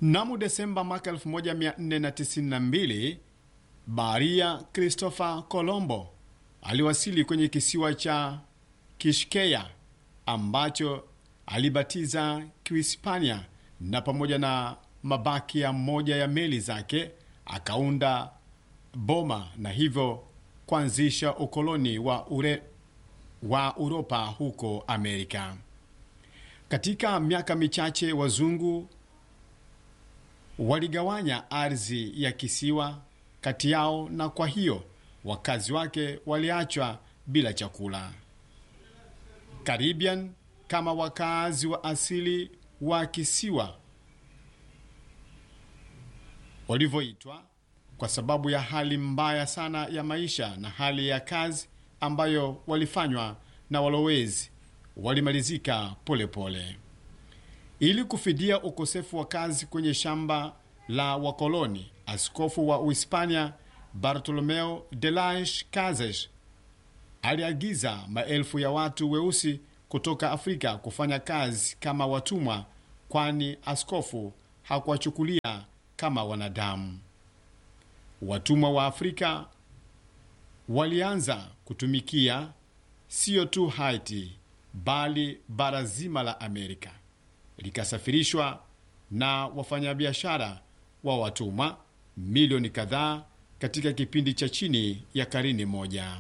Mnamo Desemba mwaka 1492 baharia Christopher Colombo aliwasili kwenye kisiwa cha Kishkeya ambacho alibatiza Kihispania, na pamoja na mabaki ya moja ya meli zake akaunda boma na hivyo kuanzisha ukoloni wa, ure, wa Uropa huko Amerika. Katika miaka michache wazungu waligawanya ardhi ya kisiwa kati yao, na kwa hiyo wakazi wake waliachwa bila chakula. Caribbean kama wakazi wa asili wa kisiwa walivyoitwa kwa sababu ya hali mbaya sana ya maisha na hali ya kazi ambayo walifanywa na walowezi walimalizika polepole pole. Ili kufidia ukosefu wa kazi kwenye shamba la wakoloni, askofu wa Uhispania Bartolomeo de las Casas aliagiza maelfu ya watu weusi kutoka Afrika kufanya kazi kama watumwa, kwani askofu hakuwachukulia kama wanadamu. Watumwa wa Afrika walianza kutumikia sio tu Haiti bali bara zima la Amerika likasafirishwa na wafanyabiashara wa watumwa milioni kadhaa katika kipindi cha chini ya karne moja.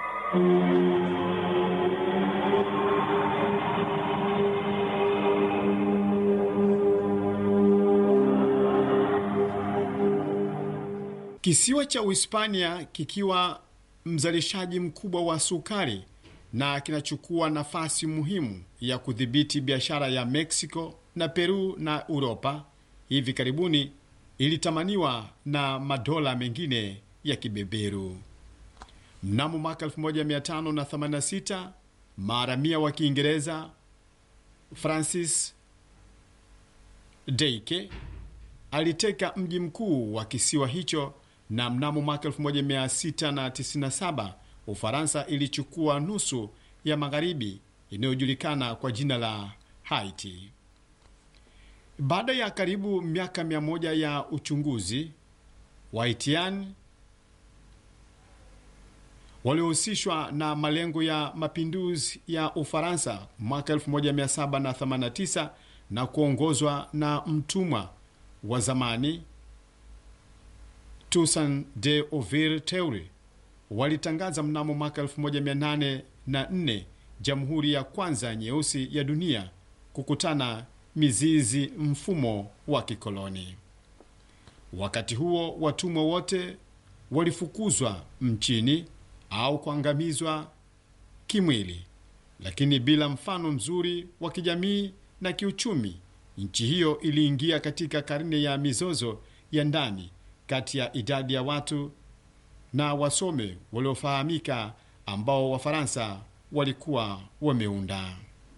Kisiwa cha Uhispania kikiwa mzalishaji mkubwa wa sukari na kinachukua nafasi muhimu ya kudhibiti biashara ya Mexico na Peru na Uropa, hivi karibuni ilitamaniwa na madola mengine ya kibeberu. Mnamo mwaka 1586 maharamia wa Kiingereza Francis Drake aliteka mji mkuu wa kisiwa hicho, na mnamo mwaka 1697 Ufaransa ilichukua nusu ya magharibi inayojulikana kwa jina la Haiti. Baada ya karibu miaka mia moja ya uchunguzi, Wahaitian waliohusishwa na malengo ya mapinduzi ya Ufaransa mwaka 1789 na kuongozwa na mtumwa wa zamani Toussaint de Louverture walitangaza mnamo mwaka 1804 jamhuri ya kwanza nyeusi ya dunia kukutana mizizi mfumo wa kikoloni. Wakati huo watumwa wote walifukuzwa mchini au kuangamizwa kimwili, lakini bila mfano mzuri wa kijamii na kiuchumi. Nchi hiyo iliingia katika karne ya mizozo ya ndani kati ya idadi ya watu na wasome waliofahamika ambao Wafaransa walikuwa wameunda.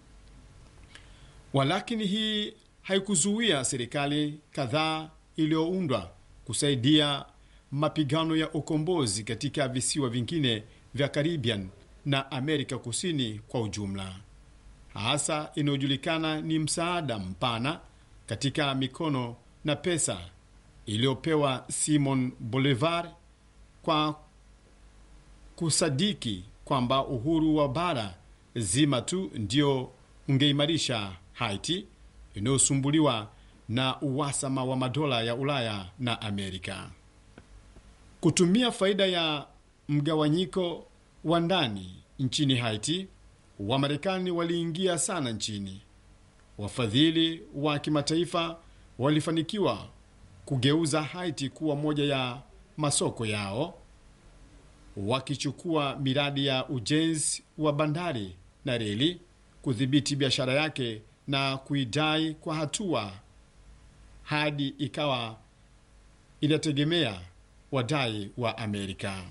Walakini hii haikuzuia serikali kadhaa iliyoundwa kusaidia mapigano ya ukombozi katika visiwa vingine vya Caribbean na Amerika Kusini kwa ujumla. Hasa inayojulikana ni msaada mpana katika mikono na pesa iliyopewa Simon Bolivar kwa kusadiki kwamba uhuru wa bara zima tu ndio ungeimarisha Haiti inayosumbuliwa na uhasama wa madola ya Ulaya na Amerika. Kutumia faida ya mgawanyiko wa ndani nchini Haiti, Wamarekani waliingia sana nchini. Wafadhili wa kimataifa walifanikiwa kugeuza Haiti kuwa moja ya masoko yao, wakichukua miradi ya ujenzi wa bandari na reli, kudhibiti biashara yake na kuidai kwa hatua hadi ikawa inategemea wadai wa Amerika.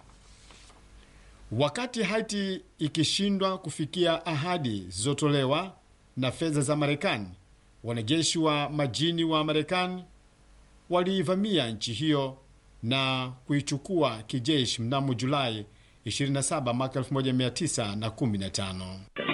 Wakati Haiti ikishindwa kufikia ahadi zilizotolewa na fedha za Marekani, wanajeshi wa majini wa Marekani waliivamia nchi hiyo na kuichukua kijeshi mnamo Julai 27 mwaka 1915.